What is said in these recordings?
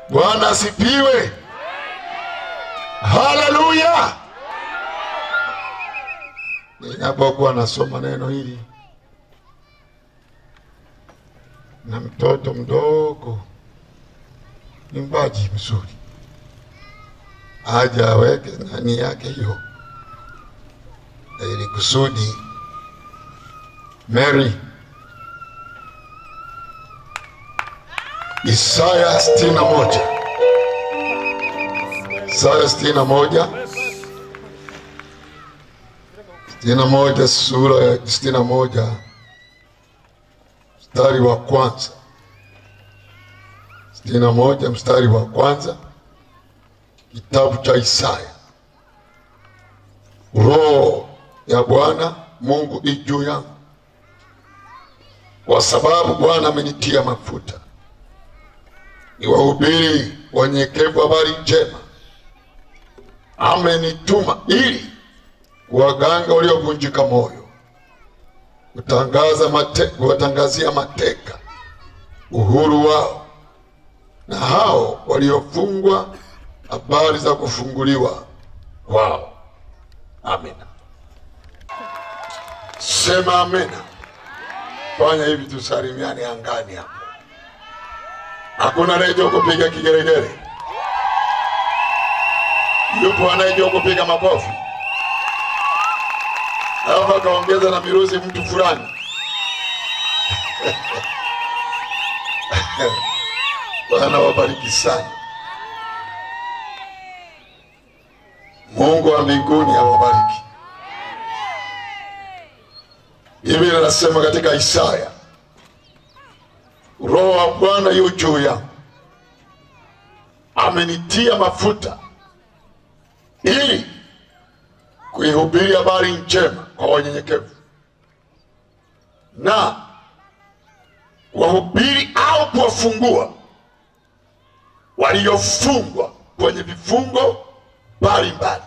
Bwana asipiwe. Haleluya! Ninapokuwa nasoma neno hili na mtoto mdogo mwimbaji mzuri aja aweke nani yake hiyo, ili kusudi Mary Isaya sitini na moja Isaya sitini na moja sitini na moja sura ya sitini na moja mstari wa kwanza sitini na moja mstari wa kwanza kitabu cha Isaya. Roho ya Bwana Mungu i juu yangu, kwa sababu Bwana amenitia mafuta niwahubiri wanyenyekevu habari njema. Amenituma ili kuwaganga waliovunjika moyo, kutangaza mate, kuwatangazia mateka uhuru wao, na hao waliofungwa habari za kufunguliwa kwao. Amina. Sema amina. Fanya hivi, tusalimiane angani hapo. Hakuna anayejua kupiga kigeregere? Yupo anayejua kupiga makofi? Alafu akaongeza na miruzi mtu fulani Bwana wabariki sana. Mungu wa mbinguni awabariki. Biblia inasema katika Isaya, Roho wa Bwana yu juu yangu, amenitia mafuta ili kuihubiri habari njema kwa wanyenyekevu na kuwahubiri au kuwafungua waliofungwa kwenye vifungo mbalimbali,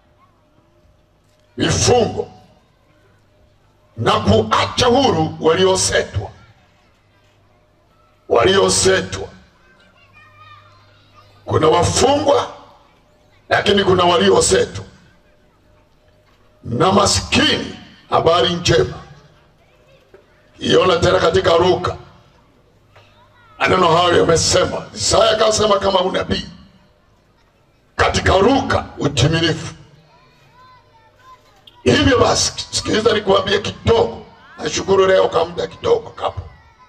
vifungo na kuacha huru waliosetwa waliosetwa. Kuna wafungwa lakini kuna waliosetwa na maskini. Habari njema iona tena katika Luka, maneno hayo yamesema. Isaya akasema kama unabii katika Luka utimilifu. Hivyo basi, sikiliza nikuambie kidogo. Nashukuru leo kwa muda kidogo kapo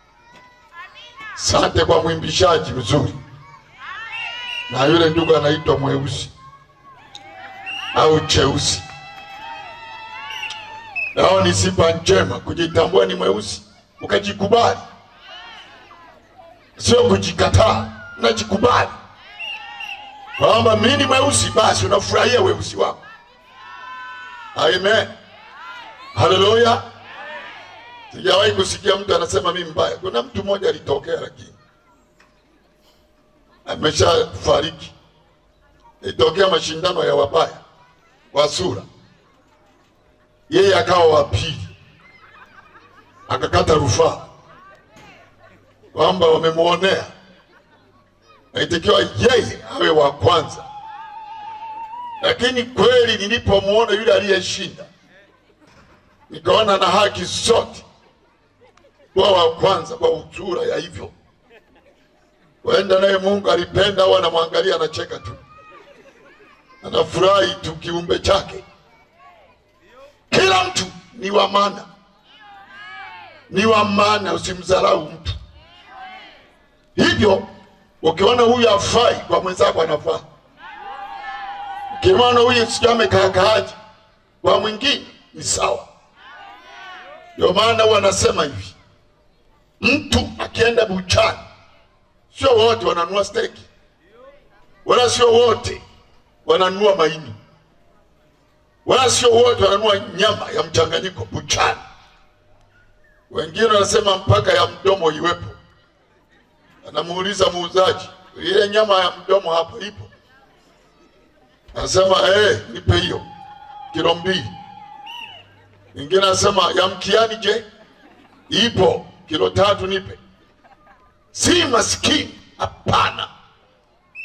Sante kwa mwimbishaji mzuri na yule ndugu anaitwa mweusi au cheusi. Nao ni sifa njema kujitambua ni mweusi, ukajikubali, sio kujikataa. Unajikubali kwamba mimi ni mweusi, basi unafurahia weusi wako. Amen, haleluya. Sijawahi kusikia mtu anasema mimi mbaya. Kuna mtu mmoja alitokea, lakini ameshafariki. Ilitokea mashindano ya wabaya wa sura, yeye akawa wa pili, akakata rufaa kwamba wamemwonea, naitakiwa yeye awe wa kwanza. Lakini kweli nilipomwona yule aliyeshinda, nikaona na haki zote kuwa wa kwanza kwa usura ya hivyo. Wenda naye Mungu alipenda au anamwangalia anacheka tu, anafurahi tu kiumbe chake. Kila mtu ni wa maana, ni wa maana, usimdharau mtu. Hivyo ukiona huyu afai kwa mwenzako anafaa, ukimwona huyu sijui amekaakaaji kwa mwingine ni sawa. Ndio maana huwa anasema hivi Mtu akienda buchani, sio wote wananunua steki, wala sio wote wananunua maini, wala sio wote wananunua nyama ya mchanganyiko buchani. Wengine wanasema mpaka ya mdomo iwepo. Anamuuliza muuzaji, ile nyama ya mdomo hapo ipo? Anasema eh, nipe hiyo kilo mbili. Mwingine anasema ya mkiani, je, ipo? Kilo tatu nipe. Si maskini, hapana.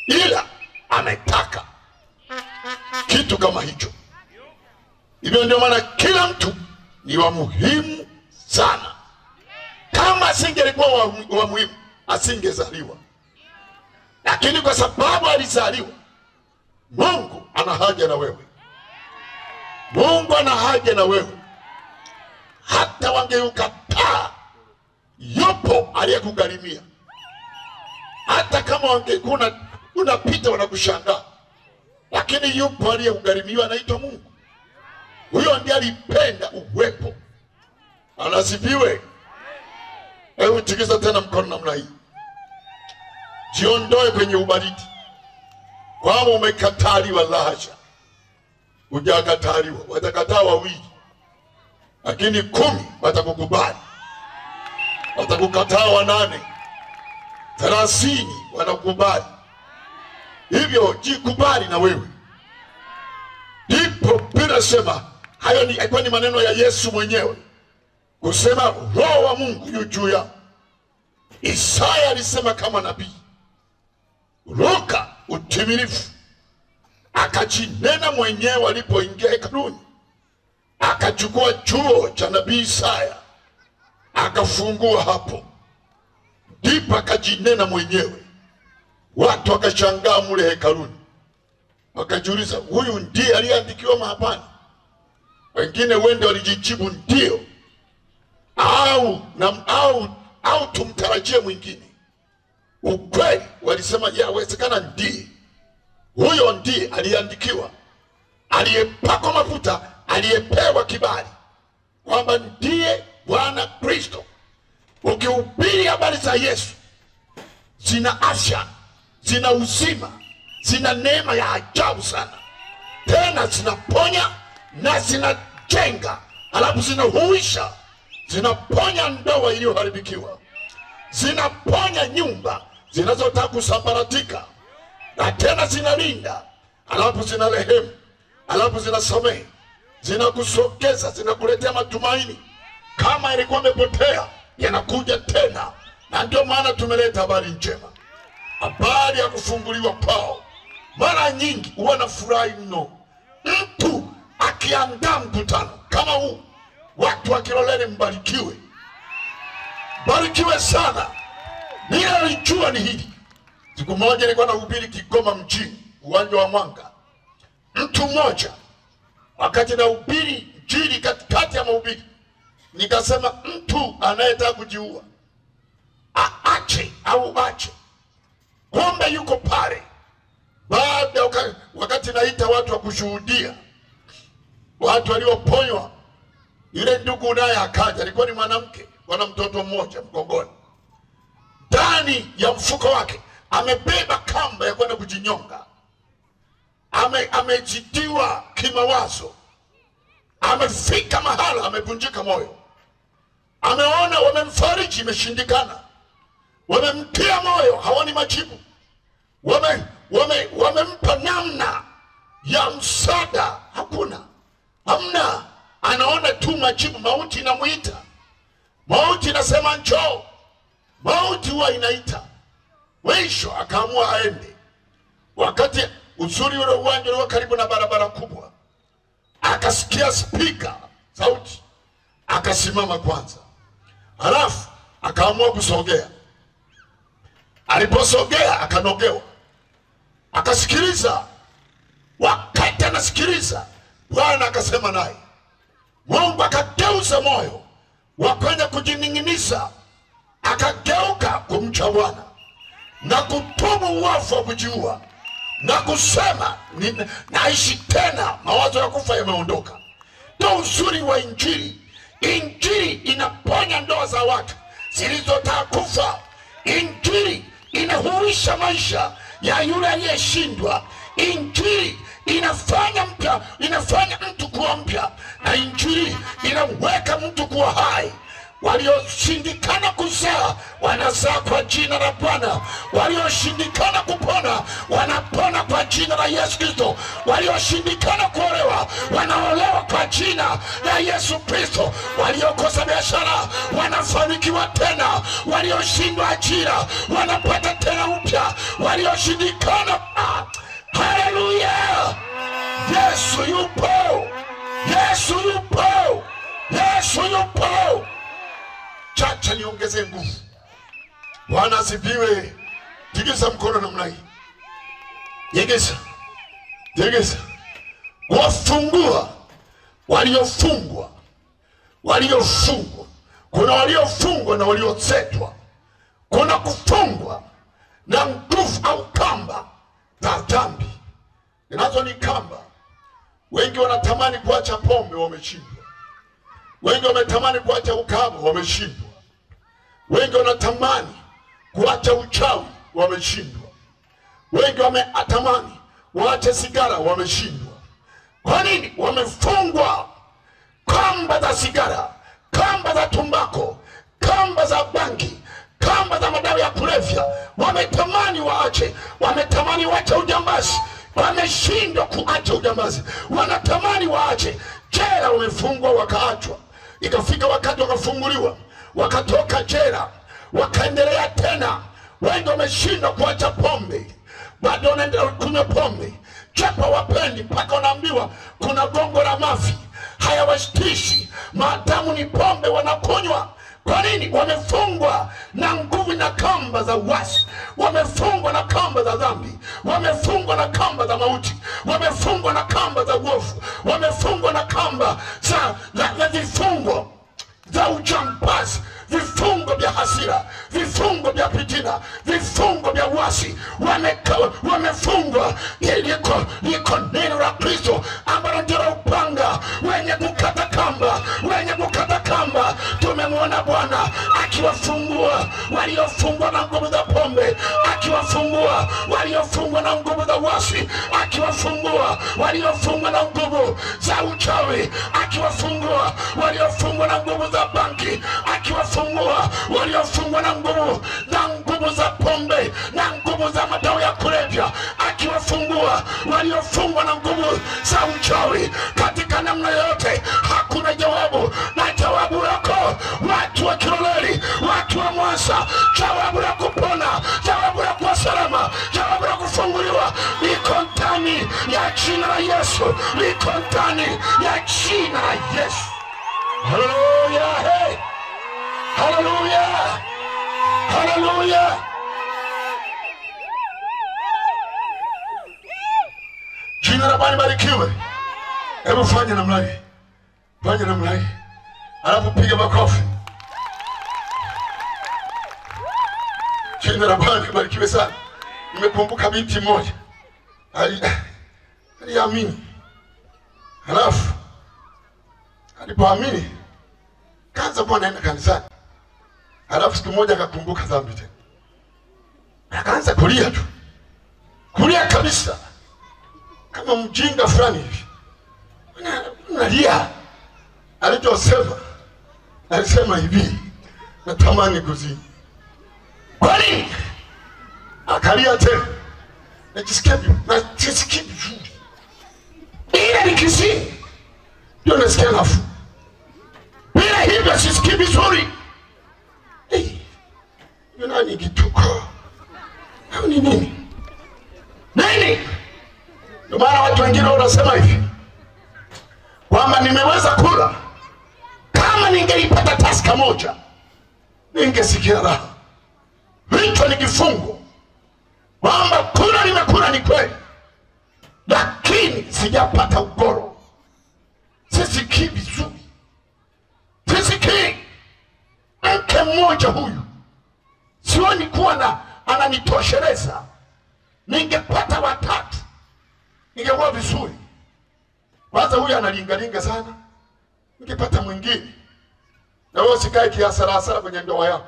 kitu kama hicho. Hivyo ndio maana kila mtu ni wa muhimu sana. Kama asingelikuwa wa, wa muhimu asingezaliwa, lakini kwa sababu alizaliwa, Mungu ana haja na wewe. Mungu ana haja na wewe, hata wangeukataa, yupo aliyekugharimia. Hata kama wangekuwa unapita wanakushangaa, lakini yupo aliyekugharimiwa, anaitwa Mungu. Huyo ndiye alipenda uwepo. Anasifiwe. Hebu tikisa tena mkono namna hii, jiondoe kwenye ubaridi kwamba umekataliwa. La hasha, hujakataliwa. Watakataa wawili, lakini kumi watakukubali. Watakukataa wanane, thelathini wanakubali. Hivyo jikubali na wewe. Ndipo Biblia sema hayo ni alikuwa ni maneno ya Yesu mwenyewe kusema roho wa Mungu yu juu yangu. Isaya alisema kama nabii, Luka utimilifu akajinena mwenyewe alipoingia hekaluni, akachukua chuo cha nabii Isaya akafungua hapo, ndipo akajinena mwenyewe. Watu wakashangaa mule hekaluni, wakajiuliza huyu ndiye aliyeandikiwa mahapani? Wengine wende walijijibu ndio, au na, au au tumtarajie mwingine. Ukweli walisema yawezekana ndiye huyo, ndiye aliyeandikiwa, aliyepakwa mafuta, aliyepewa kibali kwamba ndiye Bwana Kristo. Ukihubiri habari za Yesu, zina afya, zina uzima, zina neema ya ajabu sana, tena zinaponya na zinajenga, alafu zinahuisha, zinaponya ndoa iliyoharibikiwa, zinaponya nyumba zinazotaka kusambaratika, na tena zinalinda, alafu zina rehemu, alafu zinasamehe, zinakusogeza, zinakuletea matumaini. Kama ilikuwa imepotea, yanakuja tena, na ndio maana tumeleta habari njema, habari ya kufunguliwa kwao. Mara nyingi huwa na furahi mno mtu akiandaa mkutano kama huu, watu wa Kiloleni mbarikiwe, mbarikiwe sana. Ninalijua ni hili. Siku moja nilikuwa nahubiri Kigoma mjini, uwanja wa Mwanga. Mtu mmoja wakati nahubiri Injili, katikati ya mahubiri nikasema, mtu anayetaka kujiua aache au ache. Kumbe yuko pale baada waka, wakati naita watu wa kushuhudia, watu walioponywa. Yule ndugu naye akaja, alikuwa ni mwanamke, wana mtoto mmoja mgongoni, ndani ya mfuko wake amebeba kamba ya kwenda kujinyonga. Ame, amejidiwa kimawazo, amefika mahala amevunjika moyo, ameona wamemfariji, imeshindikana, wamemtia moyo, hawani majibu, wame wame wamempa namna ya msaada, hakuna, hamna. Anaona tu majibu, mauti inamwita, mauti inasema njoo, mauti huwa inaita. Mwisho akaamua aende. Wakati uzuri ule uwanja ulikuwa karibu na barabara kubwa, akasikia spika sauti, akasimama kwanza, halafu akaamua kusogea. Aliposogea akanogewa akasikiliza. Wakati anasikiliza, Bwana akasema naye, Mungu akageuza moyo wa kwenda kujining'iniza, akageuka kumcha Bwana na kutubu uovu wa kujiua na kusema ni, naishi tena, mawazo ya kufa yameondoka. Ndo uzuri wa Injili. Injili inaponya ndoa za watu zilizotaka kufa. Injili inahuisha maisha ya yule aliyeshindwa. Injili inafanya mpya, inafanya mtu kuwa mpya, na injili inamweka mtu kuwa hai. Walioshindikana kuzaa wanazaa kwa jina la Bwana. Walioshindikana kupona wanapona kwa jina la Yesu Kristo. Walioshindikana kuolewa wanaolewa kwa jina la Yesu Kristo. Waliokosa biashara wanafanikiwa tena. Walioshindwa ajira wanapata tena upya. Walioshindikana ah, haleluya! Yesu yupo, Yesu yupo, Yesu yupo. Chacha niongeze nguvu. Bwana asifiwe. Tikisa mkono namna hii, jegesa, jegesa, wafungua waliofungwa, waliofungwa. Kuna waliofungwa na waliosetwa, kuna kufungwa na nguvu au kamba za dhambi. Nazo ni kamba. Wengi wanatamani kuacha pombe, wameshindwa. Wengi wametamani kuacha ukahaba, wameshindwa. Wengi wanatamani kuacha uchawi, wameshindwa. Wengi wametamani waache sigara, wameshindwa. Kwa nini? Wamefungwa kamba za sigara, kamba za tumbako, kamba za bangi, kamba za madawa ya kulevya. Wametamani waache, wametamani waache ujambazi, wameshindwa kuacha ujambazi. Wanatamani waache jela, wamefungwa wakaachwa. Ikafika wakati wakafunguliwa, wakatoka jela, wakaendelea tena. Wengi wameshindwa kuacha pombe, bado wanaendelea kunywa pombe, japo wapendi, mpaka wanaambiwa kuna gongo la mafi hayawashtishi maadamu ni pombe wanakunywa. Kwa nini? Wamefungwa na nguvu na kamba za uasi, wamefungwa na kamba za dhambi, wamefungwa na kamba za mauti, wamefungwa na kamba za uovu, wamefungwa na kamba za, za, za vifungo za ujambazi, vifungo vya hasira, vifungo vya fitina, vifungo vya uasi, wameka- wamefungwa. Liko liko neno la Kristo ambalo ndilo upanga wenye kukata kamba, wenye kukata kamba. Tumemwona Bwana akiwafungua waliofungwa na nguvu za pombe, akiwafungua waliofungwa na nguvu za uasi, akiwafungua waliofungwa na nguvu za uchawi, akiwafungua waliofungwa na nguvu za banki, akiwafungua waliofungwa na nguvu na nguvu za pombe na nguvu za madawa ya kulevya, akiwafungua waliofungwa na nguvu za uchawi. Katika namna yoyote, hakuna jawabu, na jawabu lako watu wa Kiloleli, watu wa Mwasa, jawabu la kupona, jawabu la kuwa salama, jawabu la kufunguliwa liko ndani ya jina la Yesu, liko ndani ya jina la Yesu. Haleluya! Hey! Haleluya! Haleluya! Jina la Bwana barikiwe. Hebu fanya namna hii, fanya namna hii, alafu piga makofi. Jina la Bwana barikiwe sana. Nimekumbuka binti mmoja Ali- aliamini, halafu alipoamini kaanza kuwa anaenda kanisani, halafu siku moja akakumbuka dhambi tena, akaanza kulia tu, kulia kabisa kama mjinga fulani hivi, Una- unalia. Alichosema alisema hivi, natamani kuzini. Kwa nini? Akalia tena, najisikia vi- najisikia vizuri, ile nikizini ndio nasikia nafuu, bila hivyo sisikii vizuri. Hey, hiyo nani kituko au ni nini? Nini? Ndio maana watu wengine wanasema hivi kwamba nimeweza kula, kama ningeipata taska moja ningesikia raha. Hicho ni kifungo, kwamba kula nimekula ni kweli, lakini sijapata ugoro, sisikii vizuri, sisikii. Mke mmoja huyu sioni kuwa na ananitosheleza, ningepata watatu ingekuwa vizuri. Kwanza huyu analingalinga sana, nikipata mwingine na wewe usikae kiasarasara kwenye ndoa yako.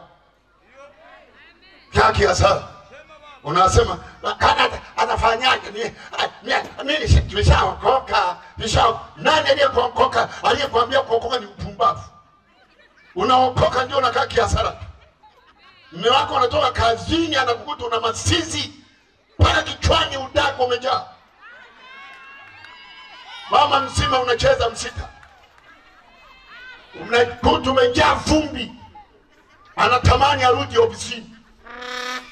Kaa kiasara, unasema "Kana- atafanyaje? Ni- a- ni- Mimi si- nimeshaokoka, nisha nani aliyekuokoka? Aliyekuambia kuokoka ni upumbavu. Unaokoka ndio unakaa kiasara tu. Mume wako anatoka kazini, anakukuta una masizi mpaka kichwani, udako umejaa mama mzima unacheza msita, unakuta umejaa vumbi, anatamani arudi ofisini.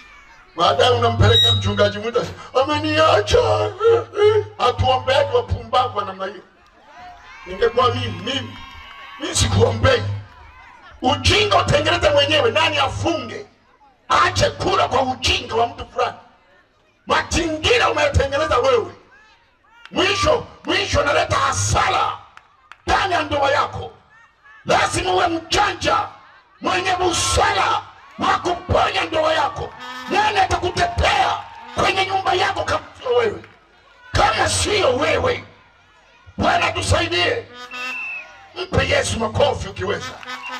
Baadaye unampeleka mchungaji mwita, ameniacha. Hatuombeaji wapumbavu. mpumbavu wa namna hiyo. Ningekuwa mimi mimi mimi sikuombei. Ujinga utengeneze mwenyewe, nani afunge? Aache kula kwa ujinga wa mtu fulani. Mazingira umeyotengeneza wewe, mwisho mwisho naleta hasara ndani ya ndoa yako. Lazima uwe mjanja mwenye busara wa kuponya ndoa yako. Nani atakutetea kwenye nyumba yako kama sio wewe? Kama sio wewe, Bwana tusaidie. Mpe Yesu makofi ukiweza.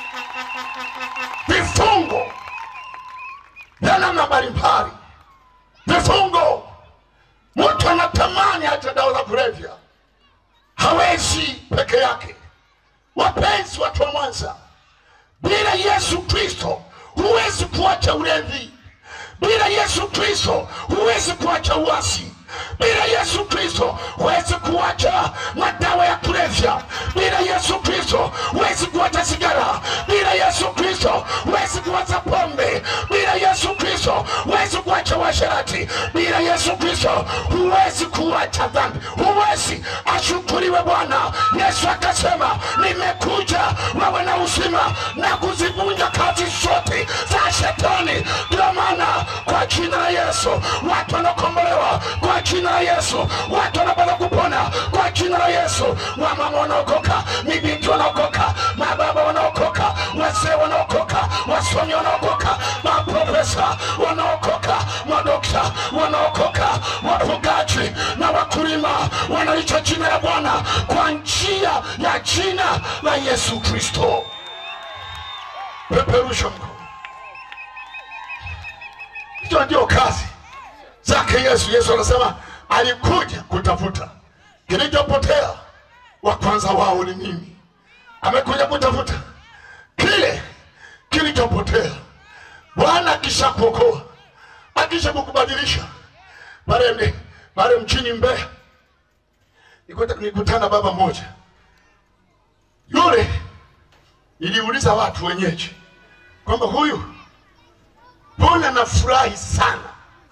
Vifungo vya namna mbalimbali, vifungo. Mtu anatamani hata dawa za kulevya, hawezi peke yake. Wapenzi, watu wa Mwanza, bila Yesu Kristo huwezi kuacha ulevi. Bila Yesu Kristo huwezi kuacha uasi. Bila Yesu Kristo huwezi kuacha madawa ya kulevya. Bila Yesu Kristo huwezi kuacha sigara. Bila Yesu Kristo huwezi kuacha pombe. Bila Yesu Kristo huwezi kuacha uasherati. Bila Yesu Kristo huwezi kuacha dhambi. Huwezi. Ashukuriwe Bwana. Yesu akasema, nimekuja wawe na uzima na kuzivunja kazi zote za shetani. Ndio maana kwa jina la Yesu watu wanakombolewa, kwa jina la Yesu watu wanapata kupona, kwa jina la Yesu wamama wanaokoka, mibinti wanaokoka, mababa wanaokoka, wazee wanaokoka, wasomi wanaokoka, maprofesa wanaokoka, madokta wanaokoka, wafugaji na wakulima wanalicha jina la Bwana kwa njia ya jina la Yesu Kristo. Peperusha mkono. Hizo ndio kazi zake Yesu. Yesu anasema alikuja kutafuta kilichopotea, wa kwanza wao ni mimi. Amekuja kutafuta kile kilichopotea. Bwana akisha kuokoa, akisha kukubadilisha, pale pale mchini Mbeya nikuta- nikutana baba mmoja yule, iliuliza watu wenyeji kwamba huyu mbona nafurahi sana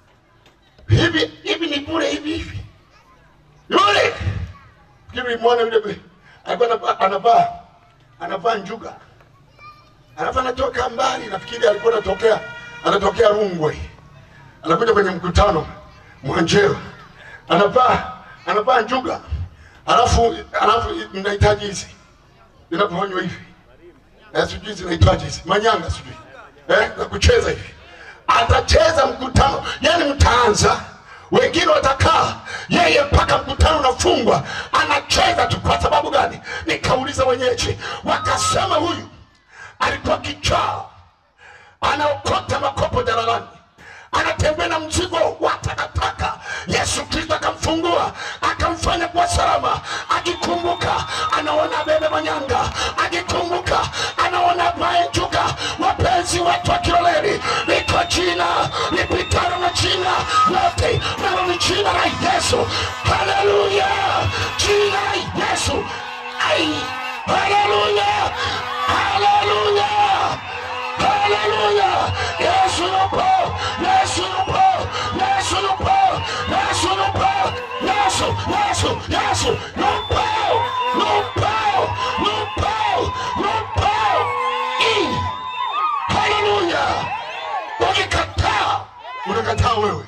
hivi hivi, ni bure hivi hivi. Yule fikiri mwana yule be- alikuwa anavaa- anavaa anavaa njuga, alafu anatoka mbali, nafikiri alikuwa anatokea anatokea Rungwe, anakuja kwenye mkutano Mwanjero, anavaa anavaa njuga, alafu alafu mnahitaji hizi zinapofanywa hivi eh, sijui zinaitwaje hizi manyanga sijui eh, za kucheza hivi. Atacheza mkutano, yani mtaanza, wengine watakaa, yeye mpaka mkutano unafungwa, anacheza tu. Kwa sababu gani? Nikauliza wenyeji, wakasema huyu alikuwa kichaa, anaokota makopo jalalani, anatembea na mzigo wa takataka. Yesu Kristo akamfungua akamfanya kuwa salama, akikumbuka anaona bebe manyanga, akikumbuka anaona baejuka. Wapenzi wetu wa Kiloleli, liko jina lipitalo na jina lote, nalo ni jina la Yesu. Haleluya, jina la Yesu. Ai, haleluya, haleluya. Haleluya! Yesu yupo! Yesu yupo! Yesu yupo! Yesu yupo! Yesu, Yesu, Yesu yupo! Yupo! Yupo! Yupo! I. Haleluya! Ukikataa, unakataa wewe,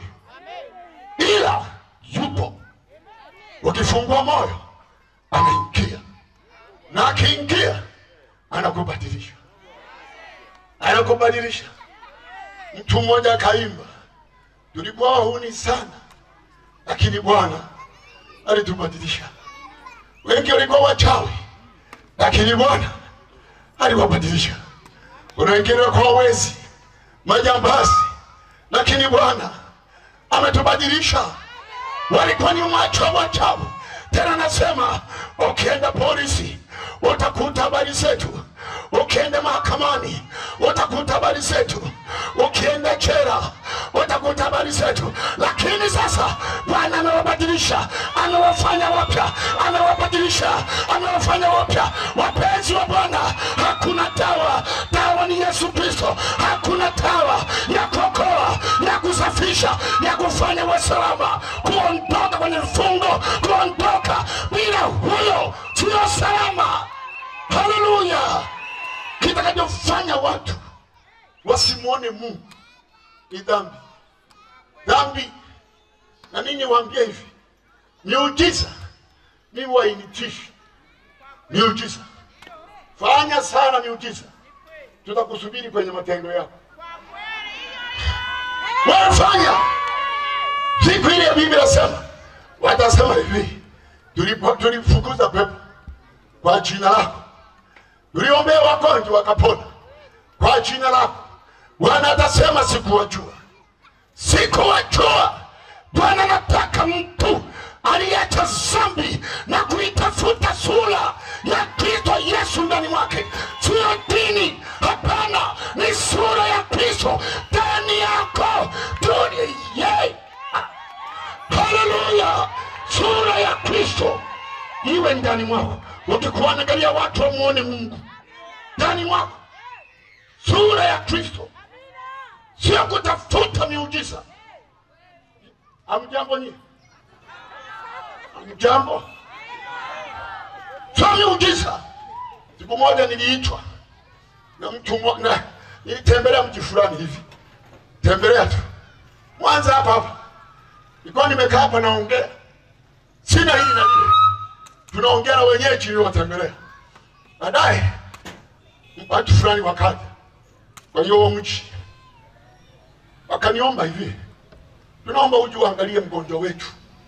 ila yupo. Ukifungua moyo, anaingia na akiingia, anakubadilisha anakubadilisha. Mtu mmoja akaimba, tulikuwa wahuni sana, lakini Bwana alitubadilisha. Wengi walikuwa wachawi, lakini Bwana aliwabadilisha. Kuna wengine walikuwa wezi, majambazi, lakini Bwana ametubadilisha. Walikuwa ni macho wachawi. Tena nasema ukienda polisi utakuta habari zetu, ukienda mahakamani utakuta habari zetu, ukienda jela utakuta habari zetu. Lakini sasa Bwana amewabadilisha, amewafanya wapya, amewabadilisha, amewafanya wapya. Wapenzi wa Bwana, hakuna dawa, dawa ni Yesu Kristo. Hakuna dawa ya kuokoa, ya kusafisha maisha ya kufanya uwe salama, kuondoka kwenye vifungo, kuondoka bila huyo sio salama. Haleluya! Kitakachofanya watu wasimwone Mungu ni dhambi. Dhambi, na nini waambie hivi, miujiza mimi wainitishi miujiza. Fanya sana miujiza, tutakusubiri kwenye matendo yako. Wewe fanya. Siku ile ya Biblia inasema, watasema hivi, tulipo tulifukuza pepo kwa jina lako, tuliombea wagonjwa wakapona kwa jina lako. Bwana atasema sikuwajua, sikuwajua. Bwana anataka mtu aliyeacha dhambi na kuitafuta sura ya Kristo Yesu ndani mwake, sio dini. Hapana, ni sura ya Kristo ndani yako. Duni ye, haleluya! Sura ya Kristo iwe ndani mwako. Ukikuwa angalia watu wamuone Mungu ndani mwako, sura ya Kristo, sio kutafuta miujiza. Amjambo nyie Mjambo, sio miujiza. Siku moja niliitwa na mtu mmoja, nilitembelea mji fulani hivi, tembelea tu Mwanza hapa hapa, nilikuwa nimekaa hapa naongea, sina hili na lile, tunaongea na wenyeji niliowatembelea. Baadaye watu fulani wakaja kwa hiyo mji, wakaniomba hivi, tunaomba uje uangalie mgonjwa wetu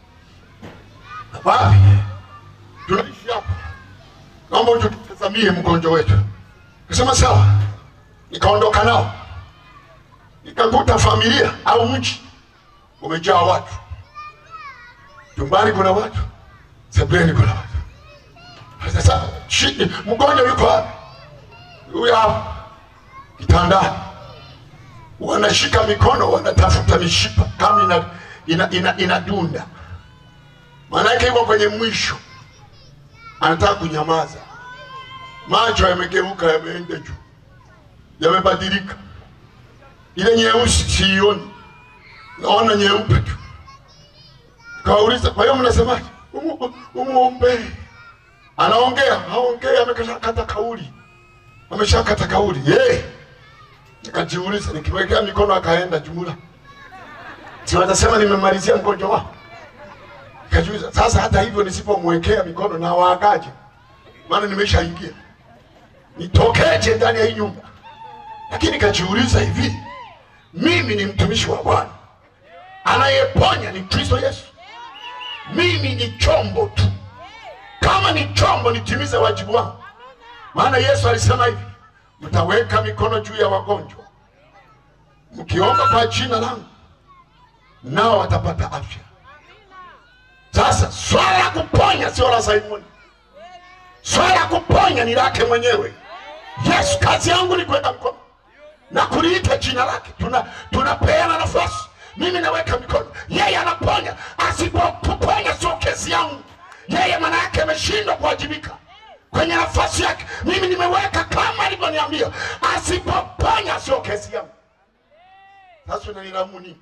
wapi tunaishi hapa, naomba uje tutazamie mgonjwa wetu. Kasema sawa, nikaondoka nao, nikakuta familia au mji umejaa watu, chumbani kuna watu, sebuleni kuna watu. Sasa shi- mgonjwa yuko wapi? Huyu hapa kitandani, wanashika mikono, wanatafuta mishipa kama ina, ina, ina, inadunda maanake yuko kwenye mwisho, anataka kunyamaza. Macho yamegeuka, yameenda juu, yamebadilika. Ile nyeusi siioni, naona nyeupe tu. Kawauliza, kwa hiyo mnasemaje? Umu- Umuombee. Anaongea, haongea, ameshakata kauli, ameshakata kauli. Ye, nikajiuliza, nikiwekea mikono akaenda jumla, si watasema nimemalizia mgonjwa wao? Nikajiuliza sasa, hata hivyo nisipomwekea mikono na waagaje? Maana nimeshaingia, nitokeje ndani ya hii nyumba? Lakini nikajiuliza hivi, mimi ni mtumishi wa Bwana, anayeponya ni Kristo Yesu. Mimi ni chombo tu, kama ni chombo nitimize wajibu wangu, maana Yesu alisema hivi, mtaweka mikono juu ya wagonjwa, mkiomba kwa jina langu, nao watapata afya. Sasa swala la kuponya sio la Simoni, swala la kuponya ni lake mwenyewe Yesu. Kazi yangu ni kuweka mkono na kuliita jina lake. Tuna tunapeana nafasi, mimi naweka mikono, yeye anaponya. Asipoponya sio kesi yangu yeye, maana yake ameshindwa kuwajibika kwenye nafasi yake. Mimi nimeweka kama alivyoniambia, asipoponya sio kesi yangu. Sasa unanilamu nini?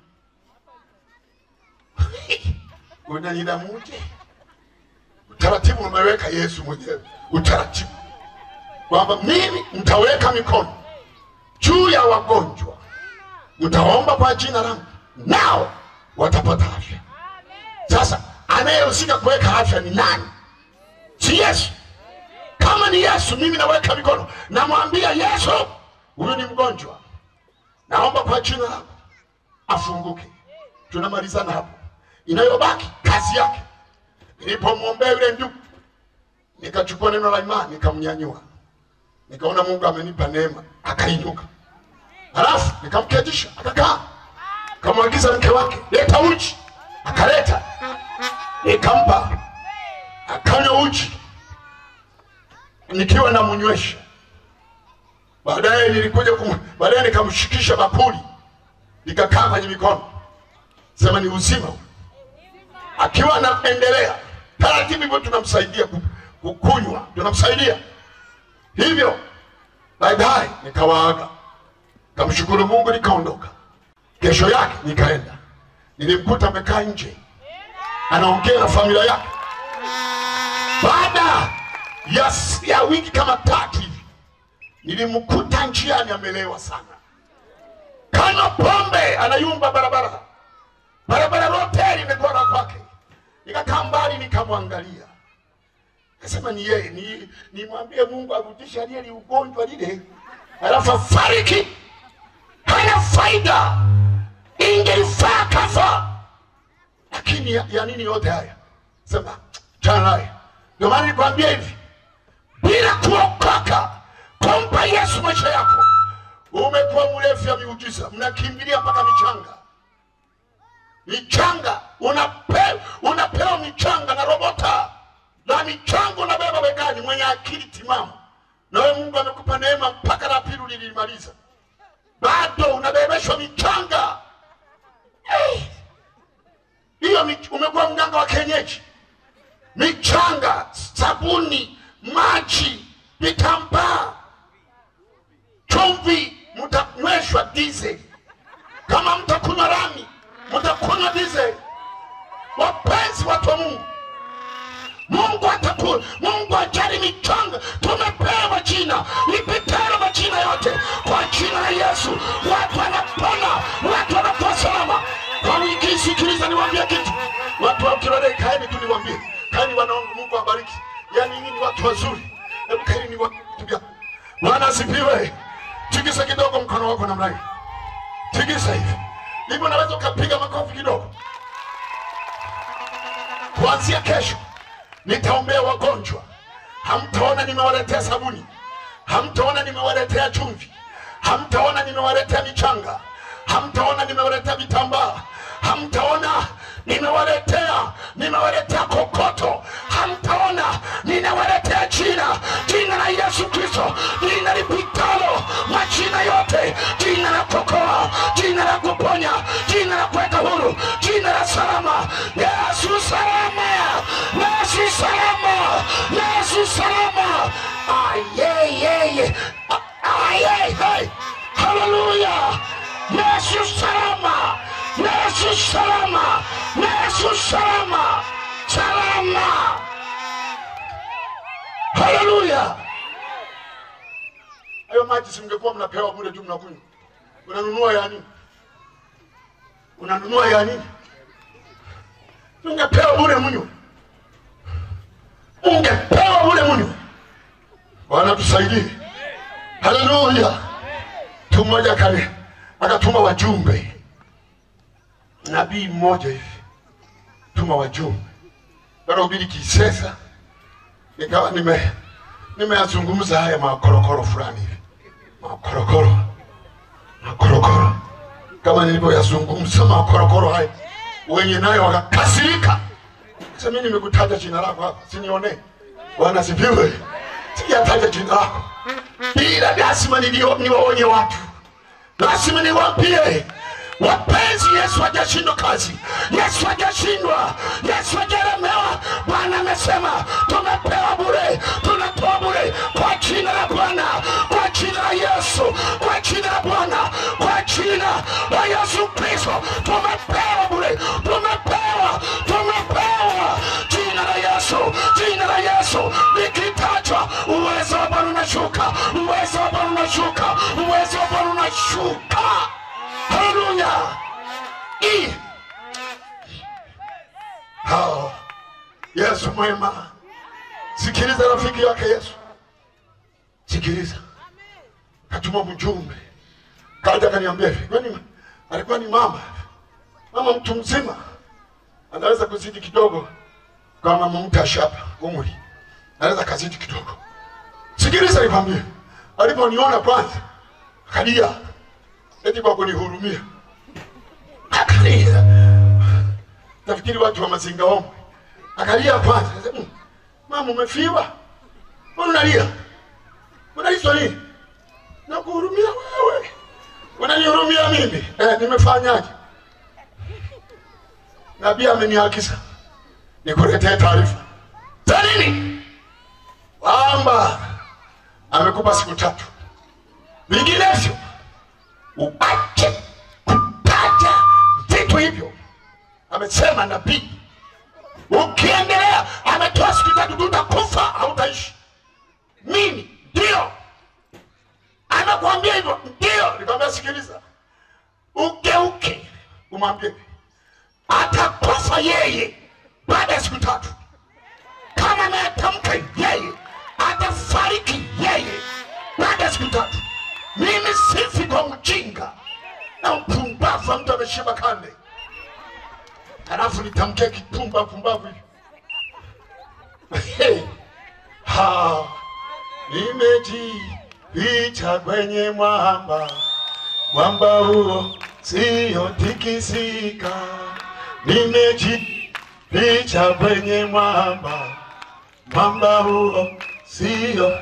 unanilamuje? Utaratibu umeweka Yesu mwenyewe, utaratibu kwamba mimi mtaweka mikono juu ya wagonjwa, mtaomba kwa jina langu, nao watapata afya. Sasa anayehusika kuweka afya ni nani? Si Yesu? Kama ni Yesu, mimi naweka mikono, namwambia Yesu, huyu ni mgonjwa, naomba kwa jina lako afunguke. Tunamalizana hapo inayobaki kazi yake. Nilipomwombea yule ndugu, nikachukua neno la imani nikamnyanyua, nikaona Mungu amenipa neema, akainuka. Halafu nikamketisha akakaa, kamwagiza mke wake, leta uji, akaleta, nikampa, akanywa uji nikiwa namnywesha. Baadaye nilikuja kum, baadaye nikamshikisha bakuli, nikakaa kwenye mikono, sema ni uzima huu akiwa anaendelea taratibu hivyo, tunamsaidia ku- kukunywa, tunamsaidia hivyo. Baadaye nikawaaga, kamshukuru Mungu, nikaondoka. Kesho yake nikaenda nilimkuta amekaa nje anaongea na familia yake. Baada ya, ya wiki kama tatu hivi nilimkuta njiani amelewa sana, kanywa pombe, anayumba barabara, barabara lote limegora kwake. Nikakaa mbali nikamwangalia, kasema ni yeye, ni nimwambie Mungu arudishe aliyeli ugonjwa lile, alafu afariki. Hana faida, ingelifaa kafa lakini ya, ya nini yote haya? Sema chana naye. Ndio maana nikwambia hivi, bila kuokoka kumpa Yesu maisha yako, umekuwa mrefu ya miujiza, mnakimbilia mpaka michanga michanga, unape, unapewa michanga na robota na michanga unabeba begani, mwenye akili timamu, na wewe Mungu amekupa neema mpaka la pili ulilimaliza, bado unabebeshwa michanga hey! hiyo mich- umekuwa mganga wa kienyeji, michanga, sabuni, maji, vitambaa, chumvi, mtanyweshwa diesel. Kama mtakunywa rami, mtakunywa diesel. Wapenzi watu wa Mungu, Mungu ataku, Mungu ajali michanga. Tumepewa jina lipitalo majina yote, kwa jina la Yesu watu wanapona, watu wanakuwa salama. Kwa wiki hii, sikiliza niwaambie kitu, watu wa Kilole, kaeni tu niwaambie, kaeni wanaongu, Mungu awabariki. Yaani nyinyi ni watu wazuri, hebu kaeni ni watu Bwana asifiwe. Tikisa kidogo mkono wako namna hii, tikisa hivi hivi, unaweza ukapiga makofi kidogo. Kuanzia kesho nitaombea wagonjwa. Hamtaona nimewaletea sabuni, hamtaona nimewaletea chumvi, hamtaona nimewaletea michanga, hamtaona nimewaletea vitambaa, hamtaona nimewaletea nimewaletea kokoto, hamtaona ninawaletea jina jina la Yesu Kristo, jina lipitalo majina yote, jina la kuokoa, jina la kuponya, jina la kuweka huru, jina la salama. Yesu salama, Yesu salama, Yesu salama. Ayeyeye, ayeye, haleluya. Yesu salama, Yesu salama, Yesu salama, salama. Haleluya. Hayo maji simngekuwa mnapewa bure tu mnakunywa. Unanunua ya nini? Unanunua ya nini? Ungepewa bure mnywe. Ungepewa bure mnywe. Bwana tusaidie. Haleluya. Mtu mmoja kale akatuma wajumbe, nabii mmoja hivi tuma wajumbe karahubiri Kisesa, nikawa nime nimeyazungumza haya makorokoro fulani hivi makorokoro makorokoro, kama nilivyoyazungumza makorokoro haya, wenye nayo wakakasirika. Sasa mimi nimekutaja jina lako hapa, sinione. Bwana asifiwe. Sijataja jina lako, ila lazima nilio- niwaonye watu, lazima niwaambie wapenzi, Yesu hajashindwa kazi, Yesu hajashindwa, Yesu hajalemewa. Bwana amesema tumepewa bure, tunatoa bure kwa jina la Bwana, kwa jina la Yesu, kwa jina la Bwana, kwa jina la Yesu Kristo, tumepewa bure, tumepewa, tumepewa jina la Yesu, jina la Yesu likitajwa, uwezo wa Bwana unashuka, uwezo wa Bwana unashuka, uwezo wa Bwana unashuka. Haleluya! I- Hao. Yesu mwema. Sikiliza rafiki yake Yesu, sikiliza. Katuma mjumbe kaja kaniambia hivi, kwani alikuwa ni mama mama mtu mzima, anaweza kuzidi kidogo kama mumtasha hapa umri, anaweza kazidi kidogo. Sikiliza nikwambie, aliponiona kwanza akalia eti kwa kunihurumia, akalia. Nafikiri watu wa Mazinga Ombwe, akalia kwanza, akasema, "Mm, mama umefiwa, mbona unalia? Unaliswa nini? Nakuhurumia wewe, unanihurumia mimi? Eh, nimefanyaje? Nabii ameniagiza nikuletee taarifa za nini? Kwamba amekupa siku tatu, vinginevyo uache kutaja vitu hivyo amesema nabii ukiendelea ametoa siku tatu tu utakufa hautaishi mimi ndio anakuambia hivyo ndio nikwambia sikiliza ugeuke umwambie hivi, atakufa yeye baada ya siku tatu kama ametamka yeye atafariki yeye baada ya siku tatu mimi sifi kwa mjinga na mpumbavu wa mtu ameshiba kande halafu nitamkia kipumba pumbavu hivi Hey, ha, nimejificha kwenye mwamba, mwamba huo sio tikisika. Nimejificha kwenye mwamba, mwamba huo sio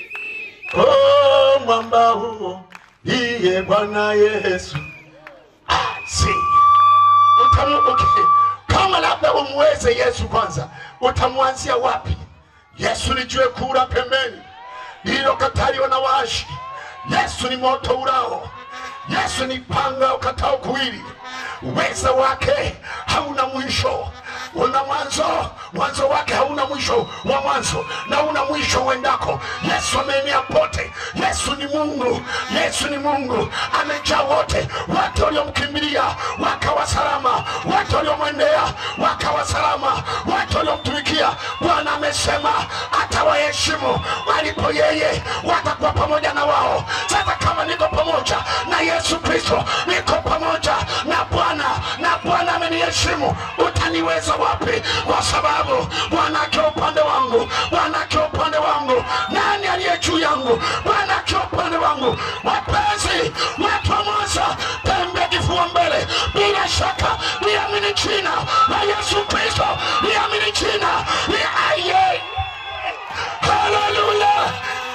oh, mwamba huo ndiye Bwana Yesu. Ah, si utamu, okay. Kama labda umweze Yesu kwanza, utamwanzia wapi? Yesu ni jiwe kura pembeni lililokataliwa na waashi. Yesu ni moto urao. Yesu ni panga ukatao kuwili. Uweza wake hauna mwisho, una mwanzo, mwanzo wake hauna mwisho wa mwanzo na una mwisho uendako. Yesu ameenea pote. Yesu ni Mungu, Yesu ni Mungu, amejaa wote. Wote waliomkimbilia wakawa salama, wote waliomwendea wakawa salama, wote waliomtumikia Bwana amesema atawaheshimu walipo yeye, watakuwa pamoja na wao. Sasa kama niko pamoja na Yesu Kristo, niko pamoja na Bwana na Bwana ameniheshimu, utaniweza wapi? Kwa sababu Bwana akiwa upande wangu, Bwana akiwa upande wangu, nani aliye juu yangu? Bwana akiwa upande wangu. Wapenzi, watu wa Mwanza, tembe kifua mbele, bila shaka liamini jina la Yesu Kristo, liamini jina la aye. Haleluya!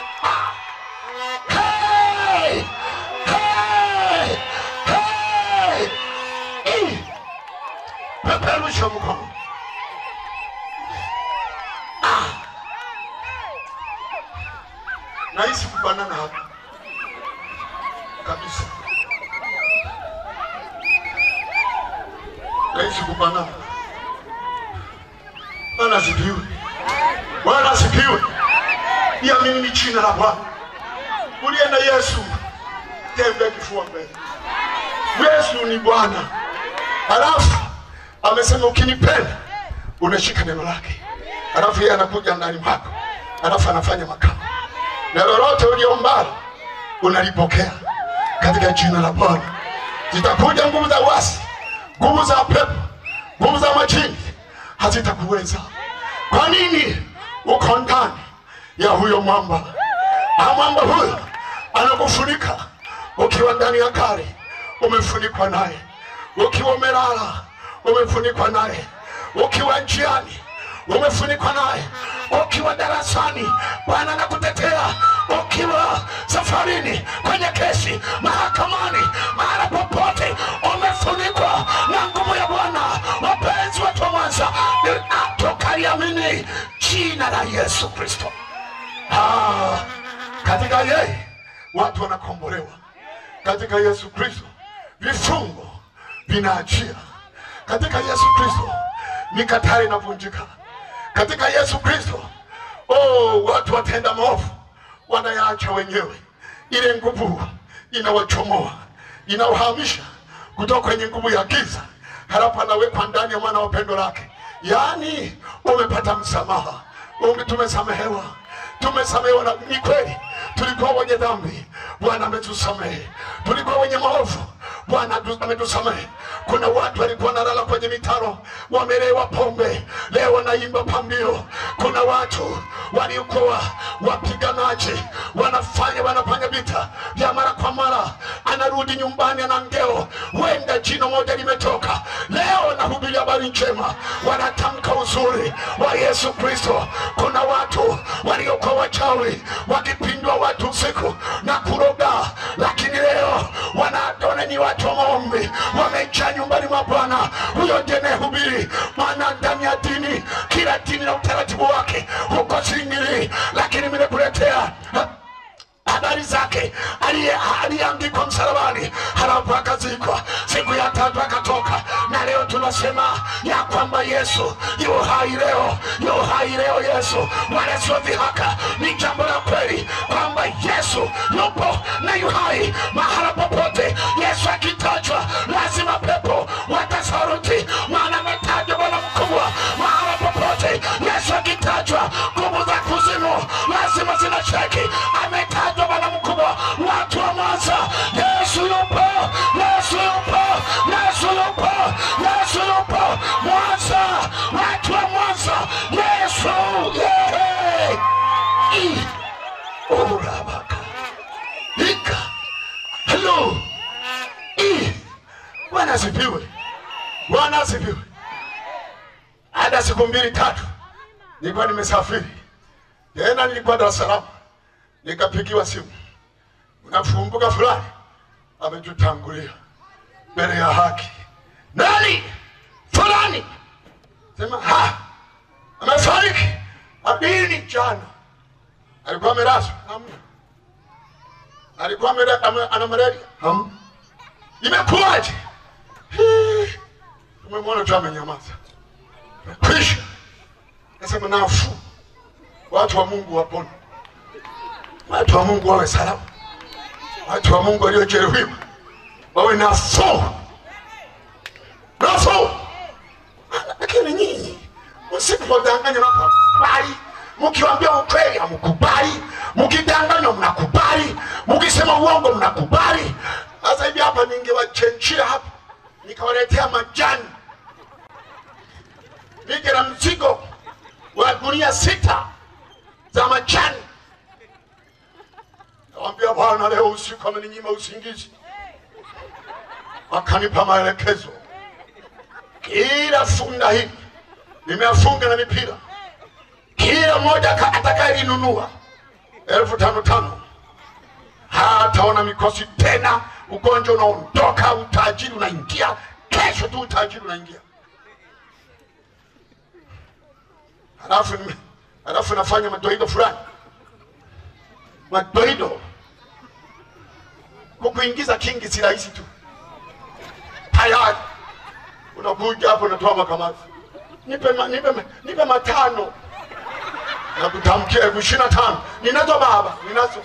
Hey! Hey! Hey! Eh! Peperusha mkono. Ah! Nahisi kubanana hapa kabisa, nahisi kubanana. Bwana asifiwe, Bwana asifiwe. Niamini ni jina la Bwana. Uliye na Yesu, tembea kifua mbele. Yesu ni Bwana. Halafu amesema ukinipenda unashika neno lake, halafu yeye anakuja ndani mwako, halafu anafanya makao, na lolote uliombalo unalipokea katika jina la Bwana. Zitakuja nguvu za uasi, nguvu za pepo, nguvu za majini hazitakuweza. Kwa nini? Uko ndani ya huyo mwamba, na mwamba huyo anakufunika ukiwa ndani ya gari umefunikwa naye, ukiwa umelala umefunikwa naye, ukiwa njiani umefunikwa naye, ukiwa darasani Bwana anakutetea, ukiwa safarini, kwenye kesi, mahakamani, mahala popote umefunikwa na nguvu ya Bwana. Wapenzi watu wa Mwanza, tukaliamini jina la Yesu Kristo. Ah, katika yeye watu wanakombolewa katika Yesu Kristo vifungo vinaachia katika Yesu Kristo, mikatale inavunjika katika Yesu Kristo. Oh, watu watenda maovu wanayaacha wenyewe, ile nguvu inawachomoa inawahamisha kutoka kwenye nguvu ya giza, halafu anawekwa ndani ya mwana wa pendo lake. Yaani umepata msamaha, ume tumesamehewa, tumesamehewa. Na ni kweli tulikuwa wenye dhambi, Bwana ametusamehe. Tulikuwa wenye maovu, Bwana atu- ametusamehe. Kuna watu walikuwa wanalala kwenye mitaro, wamelewa pombe, leo wanaimba pambio. Kuna watu waliokuwa wapiganaji, wanafanya wanafanya vita vya mara kwa mara, anarudi nyumbani ana ngeo, wenda jino moja limetoka. Leo nahubiria habari njema, wanatamka uzuri wa Yesu Kristo. Kuna watu waliokuwa wachawi wakipindwa watu usiku na kuroga, lakini leo wanaona ni watu wa maombi, wamejaa nyumbani mwa Bwana. Huyo ndiye anayehubiri, maana ndani ya dini, kila dini na utaratibu wake huko singili, lakini nimekuletea habari zake aliye- aliyeangikwa msalabani, halafu akazikwa, siku ya tatu akatoka. Na leo tunasema kwamba Yesu yu hai leo, yu hai leo. Yesu wala sio dhihaka, ni jambo la kweli kwamba Yesu yupo na yu hai mahala popote. Yesu akitajwa, lazima pepo watasaruti, maana ametajwa Bwana mkubwa mahala popote. Yesu akitajwa, nguvu za kuzimu lazima zinacheki. Ametajwa Bwana mkubwa, watu wa Mwanza, Yesu yupo, Yesu yupo, Yesu yupo, Yesu yupo Mwanza, watu wa Mwanza, Yesu yeah. I- Urabaka. Ika. Hello. I. Bwana asifiwe. Bwana asifiwe. Hata siku mbili tatu nilikuwa nimesafiri tena, nilikuwa Dar es Salaam, nikapigiwa simu, unafumbuka fulani ametutangulia mbele ya haki. Nani? Fulani. Sema ha, amefariki. Abini jana alikuwa amelazwa, hamna. Alikuwa amele- ame- ana malaria, hamna. Imekuwaje? Hii, Tumemwona tu amenyamaza, kwisha. Nasema nafuu, watu wa Mungu wapone, watu wa Mungu wawe salama, watu wa Mungu waliojeruhiwa wawe nafuu, nafuu. Lakini nyinyi msipodanganywa na kubali, mkiwaambia ukweli hamkubali, mkidanganywa mnakubali, mkisema uongo mnakubali. Sasa hivi hapa ningewachenjia hapa nikawaletea majani, nije na mzigo wa gunia sita za majani, nawambia Bwana, leo usiku ameninyima usingizi, akanipa maelekezo kila funda hili nimeafunga na mipira, kila mmoja aka- atakayelinunua elfu tano tano hataona mikosi tena, ugonjwa unaondoka, utajiri unaingia. Kesho tu utajiri unaingia. Halafu nime- halafu nafanya madoido fulani, madoido kukuingiza kingi si rahisi tu, tayari unakuja hapo unatoa makamasi, nipe, ma, nipe, ma- nipe matano na kutamkia elfu ishirini na tano ninazo baba, ninazo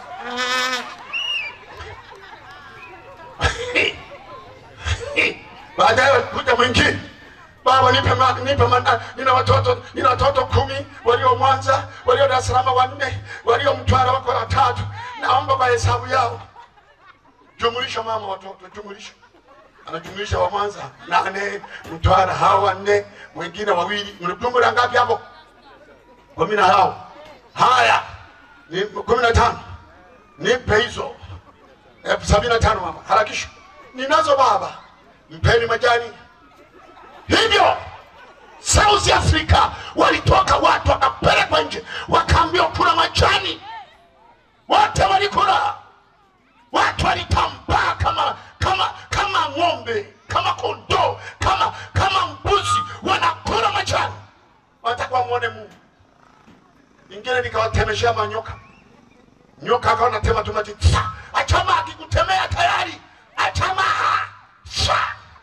baadaye kuja mwingine baba, nipe, ma, nipe ma, nina watoto nina watoto kumi walio Mwanza, walio Dar es Salaam wanne, walio Mtwara wako watatu, naomba kwa hesabu yao jumulisha mama watoto, jumulisha anajumlisha wa Mwanza nane, Mtwara hao wanne, wengine wawili, mlijumla ngapi hapo? kumi na hao. Haya ni kumi na tano, nipe hizo elfu sabini na tano mama, harakisha. Ninazo baba, mpeni majani. Hivyo South Africa walitoka watu wakapelekwa nje, wakaambiwa kula majani, wote walikula watu walitambaa kama kama kama ng'ombe kama kondoo kama kama mbuzi wanakula majani watakuwa mwone mungu ingine nikawatemeshea manyoka nyoka akawa natema tu maji Sa! achama akikutemea tayari achama Sa!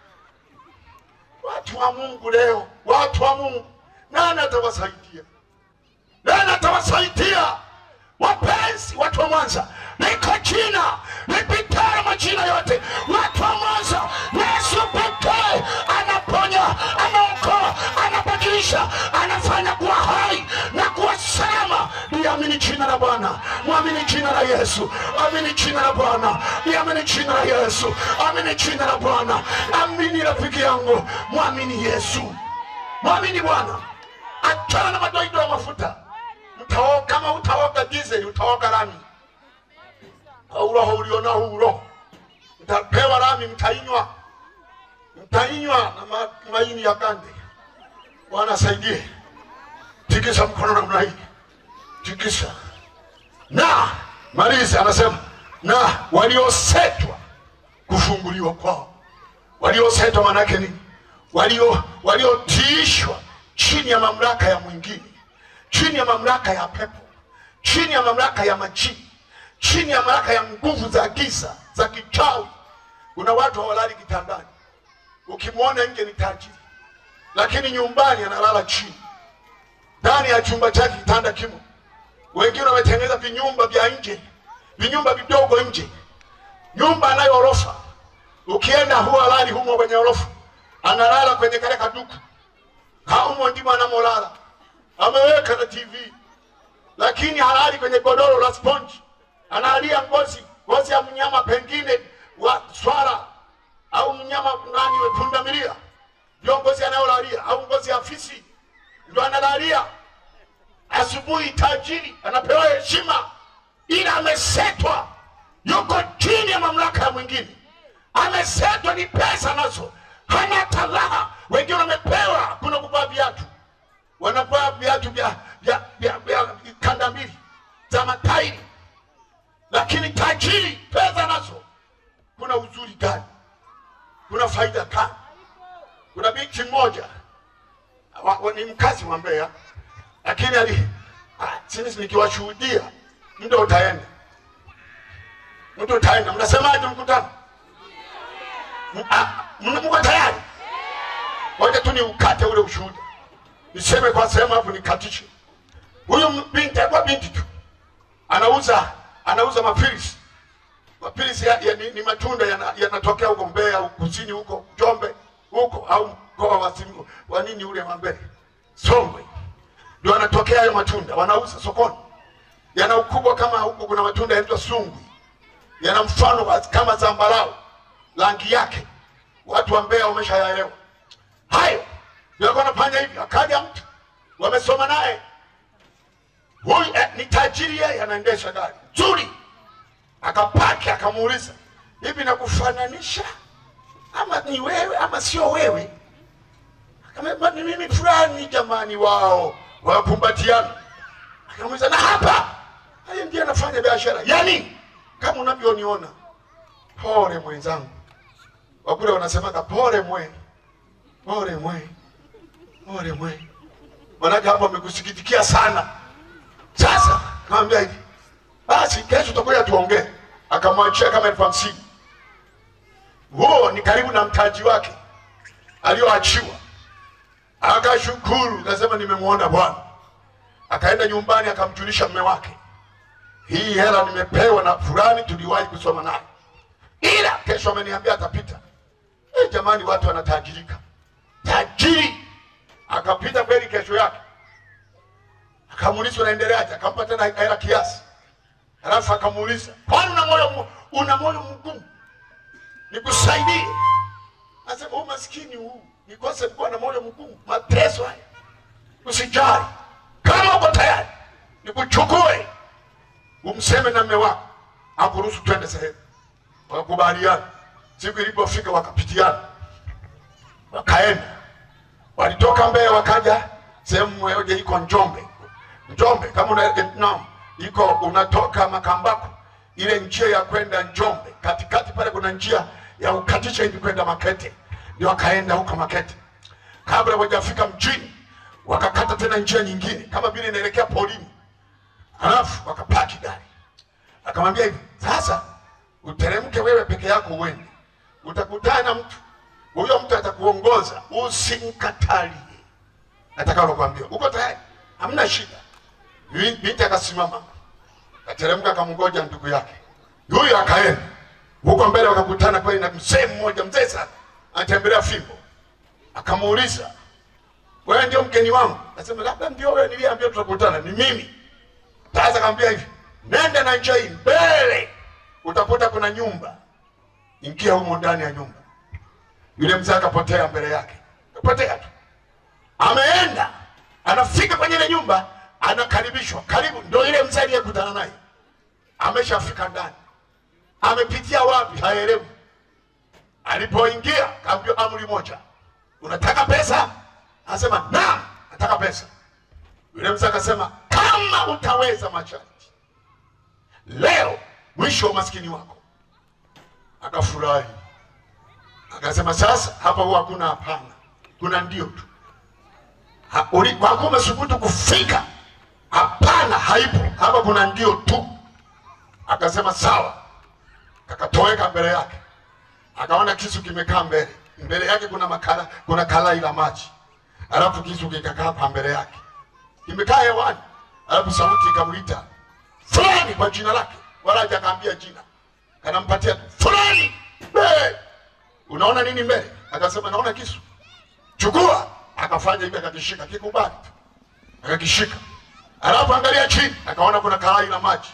watu wa mungu leo watu wa mungu nani atawasaidia nani atawasaidia wapenzi watu wa Mwanza, liko jina lipitalo majina yote. Watu wa Mwanza, Yesu pekee anaponya, anaokoa, anabadilisha, anafanya kuwa hai na kuwa salama. Liamini jina la Bwana, mwamini jina la Yesu, amini jina la Bwana, liamini jina la Yesu, amini jina la Bwana. Amini rafiki yangu, mwamini Yesu, mwamini Bwana, achana na madoido ya mafuta Utaoga, kama utaoga dizeli utaoga lami. Au roho ulionao huu roho mtapewa lami, mtainywa mtainywa na ma, maini ya kande. Bwana asaidie. Tikisa mkono namna hii, tikisa. Na malizi anasema na waliosetwa kufunguliwa kwao. Waliosetwa maanake nini? Walio waliotiishwa chini ya mamlaka ya mwingine chini ya mamlaka ya pepo, chini ya mamlaka ya majini, chini ya mamlaka ya nguvu za giza za kichawi. Kuna watu hawalali kitandani, ukimwona nje ni tajiri, lakini nyumbani analala chini. Ndani ya chumba chake kitanda kimo. Wengine wametengeneza vinyumba vya nje, vinyumba vidogo nje. Nyumba anayo orofa, ukienda huwa halali humo kwenye orofa, analala kwenye kale kaduku haumo ndimo anamolala, ameweka na TV, lakini halali kwenye godoro la sponji, analia ngozi ngozi ya mnyama pengine wa swala au mnyama nani we pundamilia, ndio ngozi anayolalia, au ngozi ya fisi ndio analalia. Asubuhi tajiri anapewa heshima, ila amesetwa, yuko chini ya mamlaka ya mwingine, amesetwa, ni pesa nazo, hana talaha. Wengine wamepewa, kuna kuvaa viatu, wanavaa viatu vya vya vya vya kanda mbili za matairi, lakini tajiri, pesa nazo, kuna uzuri gani? Kuna faida gani? Kuna binti mmoja wa, wa, ni mkazi wa Mbeya, lakini ali ah, sisi nikiwashuhudia, muda utaenda, muda utaenda. Mnasemaje mkutano? M- ah, mna- Mko tayari? Ngoja tu ni ukate ule ushuhuda, niseme kwa sehemu hapo, nikatishe. Huyu m- binti alikuwa binti tu, anauza anauza mapilisi mapilisi ya, ya, ni, ni matunda yana- yanatokea huko Mbeya huko kusini huko Njombe huko au mkoa wa Simu wa nini ule wa Mbeya Songwe, ndio yanatokea hayo matunda, wanauza sokoni. Yana ukubwa kama huko, kuna matunda yanaitwa sungwi, yana mfano wa- kama zambarau, rangi yake watu wa Mbeya wameshayaelewa hayo. Ndio alikuwa anafanya hivi, akaja mtu wamesoma naye huyu eh, ni tajiri, yeye anaendesha gari nzuri akapaki akamuuliza hivi nakufananisha ama ni wewe ama sio wewe akamwambia ni mimi fulani jamani wao wakumbatiana akamuuliza na hapa haya ndiye anafanya biashara yani kama unavyoniona pole mwenzangu wakule wanasemaga pole mwe pole mwe pole mwe manake hapo amekusikitikia sana sasa kaambia hivi basi kesho tutakuja tuongee. Akamwachia kama elfu hamsini. Huo ni karibu na mtaji wake alioachiwa. Akashukuru, akasema nimemwona Bwana. Akaenda nyumbani akamjulisha mme wake, hii hela nimepewa na fulani, tuliwahi kusoma naye, ila kesho ameniambia atapita. E, jamani, watu wanatajirika. Tajiri akapita kweli kesho yake, akamuuliza unaendeleaje, akampa tena hela kiasi Halafu akamuuliza kwani una moyo mu- una moyo mgumu, nikusaidie? Asema huu maskini huu nikose kuwa na moyo mgumu, mateso haya. Usijali, kama uko tayari nikuchukue umseme na mme wako akuruhusu twende sehemu. Wakakubaliana. Siku ilipofika wakapitiana, wakaenda, walitoka Mbeya wakaja sehemu moja iko Njombe. Njombe kama una no, iko unatoka Makambako, ile njia ya kwenda Njombe, katikati pale kuna njia ya ukatisha hivi kwenda Makete, ndio wakaenda huko Makete. Kabla hawajafika mjini, wakakata tena njia nyingine kama vile inaelekea polini, halafu wakapaki gari. Akamwambia hivi, sasa uteremke wewe peke yako uende, utakutana na mtu huyo, mtu atakuongoza, usimkatalie atakalo kwambia. Uko tayari? Hamna shida. Bi- Binti akasimama akateremka, akamngoja ndugu yake huyo, akaenda huko mbele, wakakutana kweli na mzee mmoja, mzee sana, anatembelea fimbo. Akamuuliza, wewe ndio mgeni wangu? Akasema labda ndio wewe niliyeambia tutakutana, ni mimi. Sasa akamwambia hivi, nenda na njia hii mbele, utakuta kuna nyumba, ingia humo ndani ya nyumba. Yule mzee akapotea mbele yake, akapotea tu ameenda anafika kwenye ile nyumba anakaribishwa karibu ndo ile mzee aliyekutana naye ameshafika ndani amepitia wapi haelewi alipoingia kaambiwa amri moja unataka pesa anasema naam nataka pesa yule mzee akasema kama utaweza masharti leo mwisho wa maskini wako akafurahi akasema sasa hapa huwa hakuna hapana kuna ndio tu Ha- uli- kwa kuwa umesubutu kufika, hapana, haipo hapa, kuna ndio tu. Akasema sawa, kakatoweka mbele yake, akaona kisu kimekaa mbele mbele yake, kuna makala, kuna kalai la maji, alafu kisu kikakaa kwa mbele yake, kimekaa hewani, alafu sauti ikamwita fulani kwa jina lake, wala hajakaambia jina, kanampatia tu fulani. Hey, unaona nini mbele? Akasema naona kisu, chukua. Akafanya hivi, akakishika, kikubali tu, akakishika. Alafu angalia chini, akaona kuna karai la maji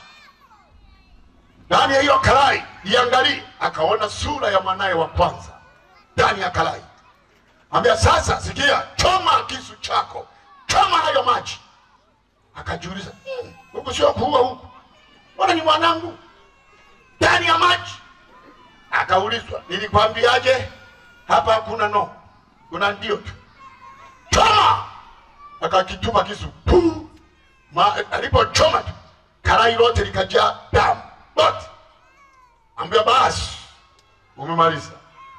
ndani ya hiyo karai. Iangalie, akaona sura ya mwanaye wa kwanza ndani ya karai. Ambia sasa, sikia, choma kisu chako, choma hayo maji. Akajiuliza, "Hmm, huku sio kuua huku, mbona ni mwanangu ndani ya maji? Akaulizwa, nilikwambiaje? Hapa hakuna no, kuna ndio tu. Choma! Akakitupa kisu, puu! Ma, alipochoma tu karai lote likajaa damu lote. Ambia basi, umemaliza,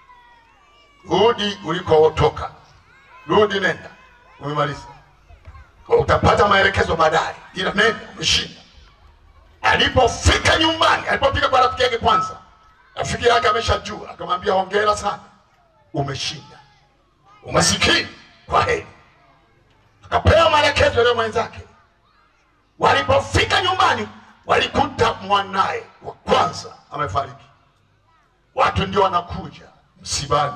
rudi ulikotoka, rudi, nenda, umemaliza. Utapata maelekezo baadaye, ila nenda, umeshinda. Alipofika nyumbani, alipofika kwa rafiki yake kwanza, rafiki yake ameshajua, akamwambia hongera sana, umeshinda, umasikini, kwa heri. Akapewa maelekezo yale mwenzake. Walipofika nyumbani, walikuta mwanaye wa kwanza amefariki. Watu ndio wanakuja msibani,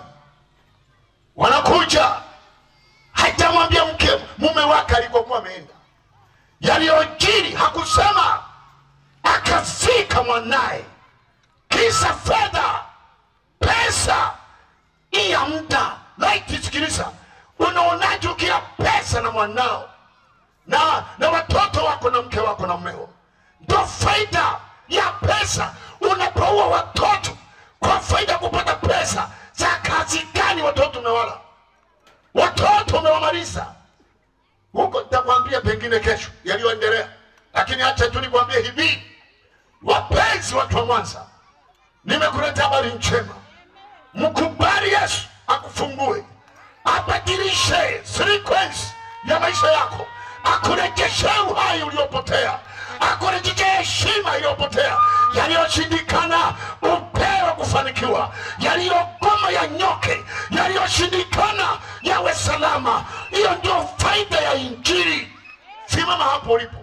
wanakuja hajamwambia mke mume wake alikokuwa ameenda, yaliyojiri hakusema, akafika mwanaye, kisa fedha, pesa hii ya muda. Laiti, sikiliza, unaonaje ukila pesa na mwanao na na watoto wako na mke wako na mmeo? Ndo faida ya pesa. Unapoua watoto kwa faida ya kupata pesa, za kazi gani watoto umewala? Watoto umewamaliza huko. Nitakwambia pengine kesho yaliyoendelea, lakini acha tu nikwambie hivi, wapenzi, watu wa Mwanza, nimekuletea habari njema. Mkubali Yesu akufungue, abadilishe sequence ya maisha yako, akurejeshe uhai uliopotea, akurejeshe heshima iliyopotea, yaliyoshindikana upewe kufanikiwa, yaliyogoma yanyoke, yaliyoshindikana yawe salama. Hiyo ndio faida ya Injili. Simama hapo ulipo,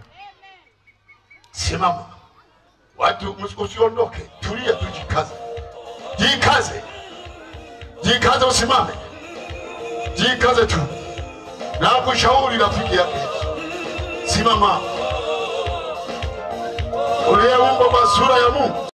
simama. Watu msi- usiondoke, tulia tu, jikaze, jikaze, jikaze, usimame, jikaze tu, na kushauri rafiki yake Yesu. Simama, uliyeumbwa kwa sura ya Mungu.